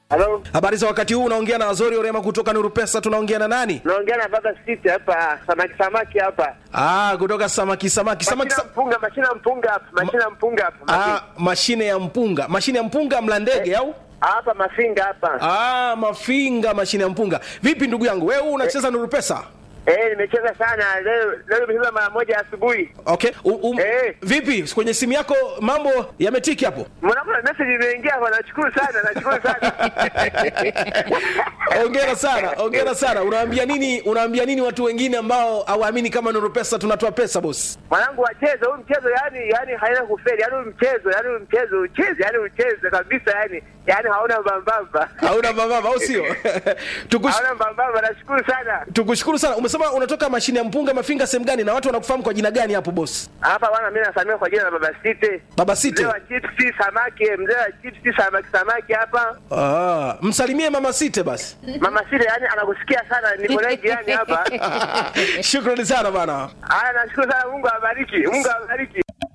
Halo, Habari za wakati huu, unaongea na Azori Orema kutoka Nuru Pesa. Tunaongea na nani? naongea na baba Siti hapa, samaki samaki hapa. Ah, kutoka samaki samaki samaki. Mashina Sa mpunga, mashina mpunga hapa, mashina mpunga hapa. ah, Mafi- mashine ya mpunga, mashine ya mpunga mla ndege au? Hapa mafinga hapa. Ah, mafinga, mashine ya mpunga. Vipi ndugu yangu, wewe unacheza Nuru Pesa? Eh, nimecheza sana leo, leo nimecheza mara moja asubuhi. Okay. U, um, Eh. Vipi kwenye simu yako mambo yametiki hapo? Mwanangu message imeingia hapa, nashukuru sana, nashukuru sana. Hongera sana, hongera sana. Unawaambia nini? Unawaambia nini watu wengine ambao hawaamini kama Nuru Pesa tunatoa pesa boss? Mwanangu wacheze huu mchezo, yani yani haina kufeli, yani huu mchezo, yani huu mchezo ucheze, yani ucheze kabisa, yani yani hauna mbambamba. Hauna mababa au sio? Tukush, Hauna mbambamba, nashukuru sana. tukushukuru sana. Umesema unatoka mashine ya mpunga mafinga sehemu gani na watu wanakufahamu kwa jina gani hapo boss? Hapa bwana, mimi nasamia kwa jina la baba Siti. Baba Siti. Mzee wa chipsi samaki, mzee wa chipsi samaki samaki hapa. Ah, msalimie mama Site basi. Mama Sile yani anakusikia sana, niko naye jirani hapa. Shukrani sana bana. Haya, nashukuru sana, Mungu awabariki, Mungu awabariki.